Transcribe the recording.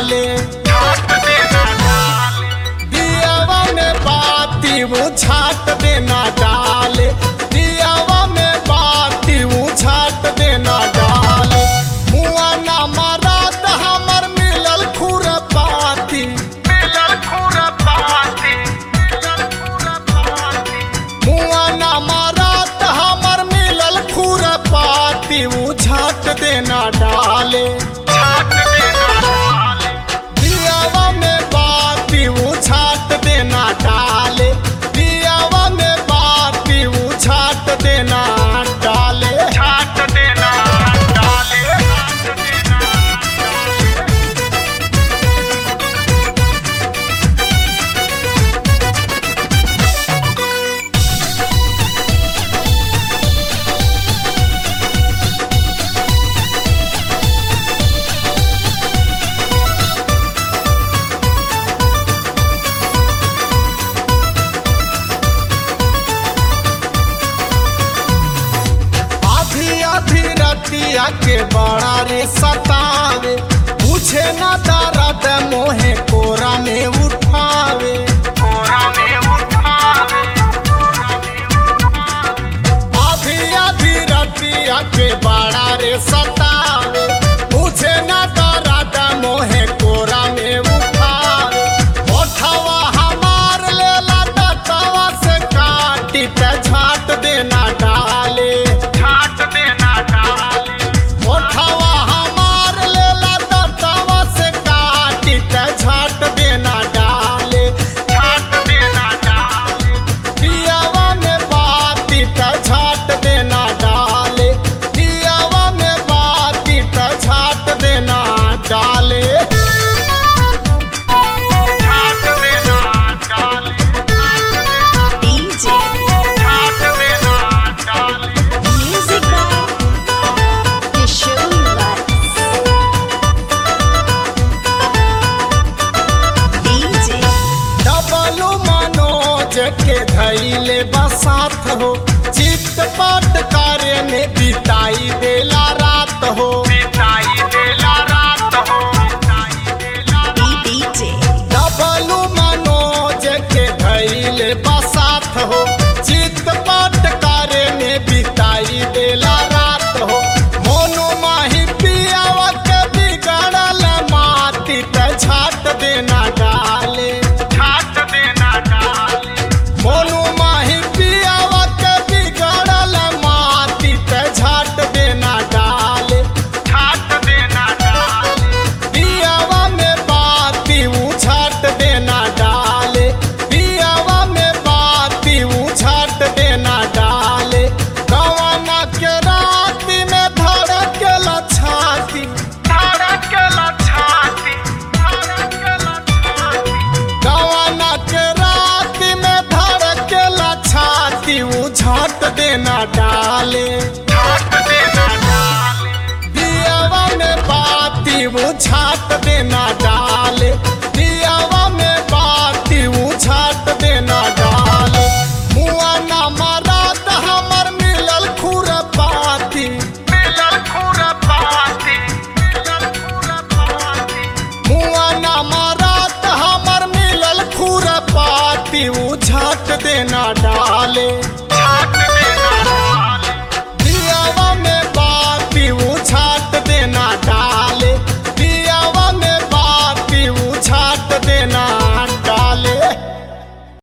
डाले दियावा में बाती वो छाट देना डाले दियावा में बाती वो छाट देना डाले मुआ ना मराद हमर मिलल खुर पाती मिलल खुर पाती मुआ ना मराद हमर मिलल खुर पाती वो छाट देना डाले दियावा में बाती वो छाट देना डाले दियावा में बाती वो छाट देना डाले छाट देना डाले आधी आधी रतिया के बड़ा रे सतावे पूछे ना दर्द मोहे कोरा में उठावे कोरा में उठावे आधी आधी रतिया के बड़ा रे सतावे पूछे ना दर्द मोहे कोरा में उठावे ओठवा हमार लेला दतवा से काटी ते झाट देना डाले झाट देना डाले ओठवा हमार लेला दतवा से काटी ते झाट देना डाले झाट देना डाले दियावा में बाती ते झाट देना डाले दियावा में बाती ते झाट देना डाले झाट देना डाले DJ झाट देना डाले Music by Kishore Lutz. DJ Dablu Manoj के धैले बसात हो चित पट कार्य में बिताई देला रात हो बिताई देला रात हो DJ डबलू मनोज के धैले बसात हो चित पट कार्य में बिताई देला रात हो मोनू माही पियावा के बिगड़ल माटी ते छाट देना डाले छाट देना डाले मोनू माही पियावा के बिगड़ल माटी ते झाट देना डाले छाट देना डाले दियावा में बाती उछाट देना डाले दियावा में बाती उछाट देना डाले गवाना के राती में धड़केला छाती धड़केला छाती धड़केला छाती गवाना के राती में धड़केला छाती उछाट देना डाले